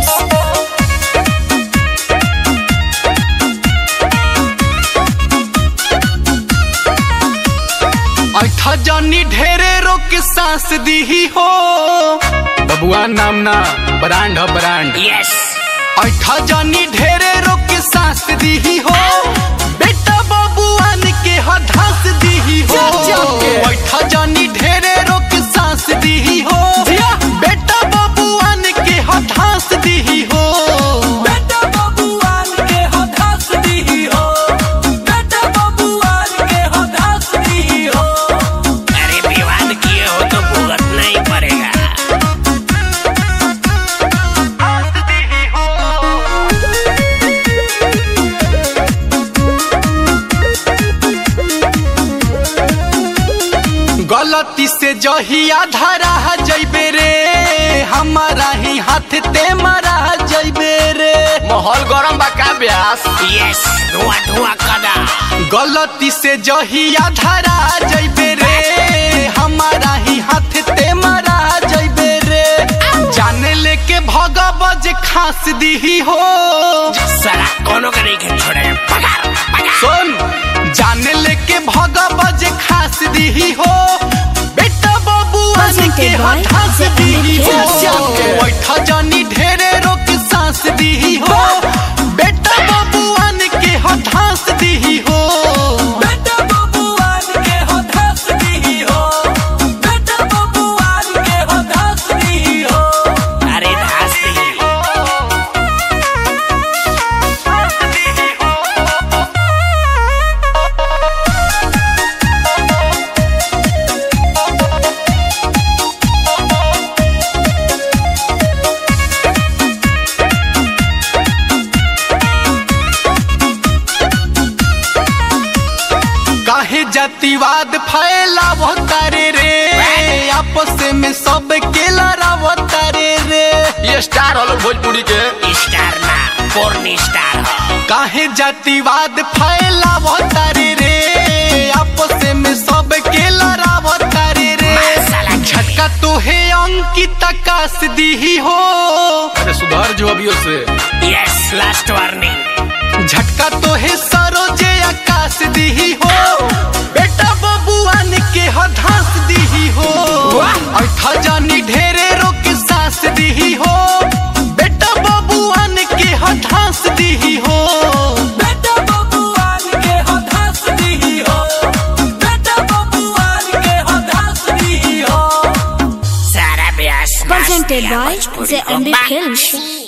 Films. ऐठा जानी ढेरे रोक सांस दी हो बबुआ नाम ना ब्रांड ह ब्रांड यस ऐठा जानी ढेरे रोक सांस दी हो बेटा बबुआन के हधास दी हो ऐठा जानी ढेरे रोक सांस दी हो बेटा बबुआन के हधास दी हो बेटा बबुआन के हदास दी हो बेटा बबुआन के हदास दी हो अरे विवाद किए हो तो भुगतना ही पड़ेगा गलती से जहिया धरा जैबे रे हमारा ही हाथ ते मरा जैबे रे माहौल गरम बा का ब्यास यस धुआं धुआं कदा गलती से जहिया धरा जैबे रे हमारा ही हाथ ते मरा जैबे रे जाने लेके भगवज खास दी हो साला कोनो के नहीं के छोड़े पगार पगार सुन जाने लेके भगवज खास दी हो बेटा बबुआ के Presented by हठास The दी हो Indian बैठा जानी ढेरे रोक सांस दी हो बेटा बबुआन के हठास दी हो बेटा बबुआन के हदास दी हो बेटा बबुआन के हदास दी हो अरे धास दी काहे जातिवाद फैलावो तारे रे आपस में सब के लड़ावो तारे रे ये स्टार हलो भोजपुरी के स्टार ना पोर्न स्टार हो काहे जातिवाद फैलावो तारे रे आपस में सब के लड़ावो तारे रे साला झटका तो है अंकित आकाश दी हो अरे सुधार जो अभी से यस लास्ट वार्निंग झटका तो है सरोजे आकाश दी हो बेटा बबुआन के हधास दी हो ऐठा जानी ढेरे रोक सास दी हो बेटा बबुआन के हधास दी हो बेटा बबुआन के हदास दी हो बेटा बबुआन के हदास दी हो सारा ब्यास Presented by भोजपुरी The को Indian बात। Films.